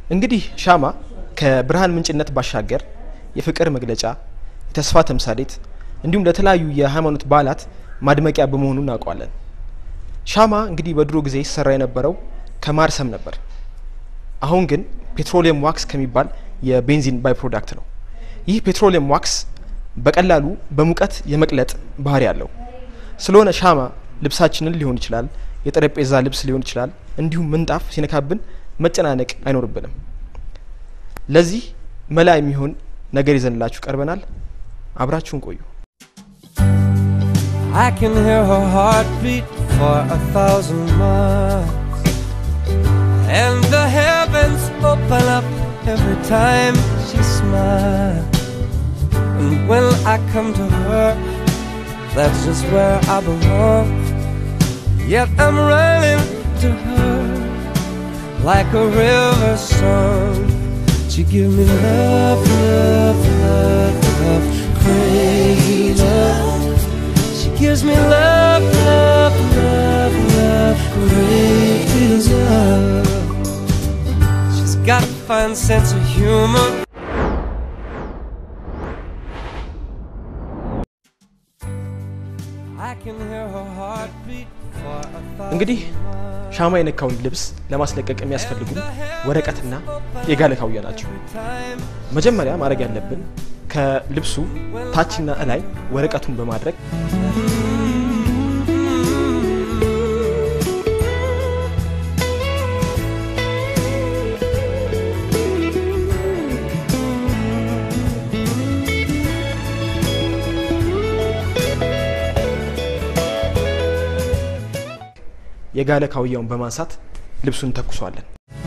እንግዲህ ሻማ ከብርሃን ምንጭነት ባሻገር የፍቅር መግለጫ፣ የተስፋ ተምሳሌት እንዲሁም ለተለያዩ የሃይማኖት በዓላት ማድመቂያ በመሆኑ እናውቀዋለን። ሻማ እንግዲህ በድሮ ጊዜ ሲሰራ የነበረው ከማር ሰም ነበር። አሁን ግን ፔትሮሊየም ዋክስ ከሚባል የቤንዚን ባይ ፕሮዳክት ነው። ይህ ፔትሮሊየም ዋክስ በቀላሉ በሙቀት የመቅለጥ ባህሪ አለው። ስለሆነ ሻማ ልብሳችንን ሊሆን ይችላል፣ የጠረጴዛ ልብስ ሊሆን ይችላል፣ እንዲሁም ምንጣፍ ሲነካብን መጨናነቅ አይኖርብንም። ለዚህ መላ የሚሆን ነገር ይዘንላችሁ ቀርበናል። አብራችሁን ቆዩ። I can hear her heartbeat for a thousand miles. And the heavens open up every time she smiles. And when I come to her, that's just where I belong. Yet I'm running to her like a river song. She give me love, love, love, love, crazy love. She gives me love, love, love, love, great love. She's got a fine sense of humor. I can hear her heartbeat for a thousand እንግዲህ ሻማ የነካውን ልብስ ለማስለቀቅ የሚያስፈልጉ ወረቀትና የጋለ ካውያ ናቸው። time. መጀመሪያ ማድረግ ያለብን ከልብሱ ታችና እላይ ወረቀቱን በማድረግ የጋለ ካውያውን በማንሳት ልብሱን ተኩሷለን።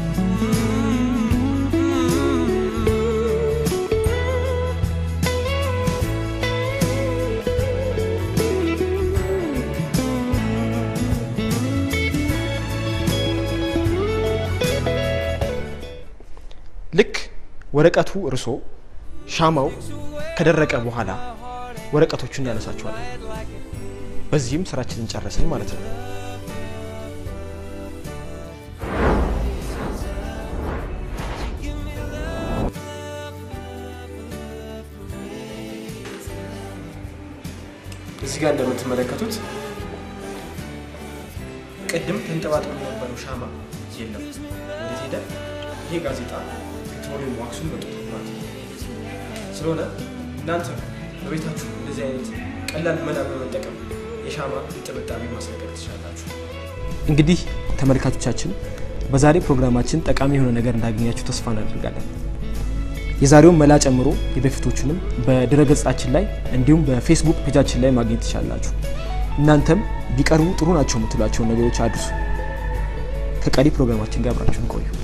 ልክ ወረቀቱ እርሶ ሻማው ከደረቀ በኋላ ወረቀቶቹን ያነሳቸዋለን። በዚህም ስራችንን ጨረስን ማለት ነው። እዚህ ጋር እንደምትመለከቱት ቅድም ተንጠባጥቦ የነበረው ሻማ የለም። ወዴት ሄደ? ይሄ ጋዜጣ ፔትሮሊየም ዋክሱን በጡት ማለት ነው። ስለሆነ እናንተ በቤታችሁ እንደዚህ አይነት ቀላል መላ በመጠቀም የሻማ ጥብጣቤ ማስለቀቅ ትችላላችሁ። እንግዲህ ተመልካቾቻችን በዛሬ ፕሮግራማችን ጠቃሚ የሆነ ነገር እንዳገኛችሁ ተስፋ እናደርጋለን። የዛሬውን መላ ጨምሮ የበፊቶቹንም በድረገጻችን ላይ እንዲሁም በፌስቡክ ፔጃችን ላይ ማግኘት ትችላላችሁ። እናንተም ቢቀርቡ ጥሩ ናቸው የምትሏቸውን ነገሮች አድርሱ። ከቀሪ ፕሮግራማችን ጋር አብራችሁን ቆዩ።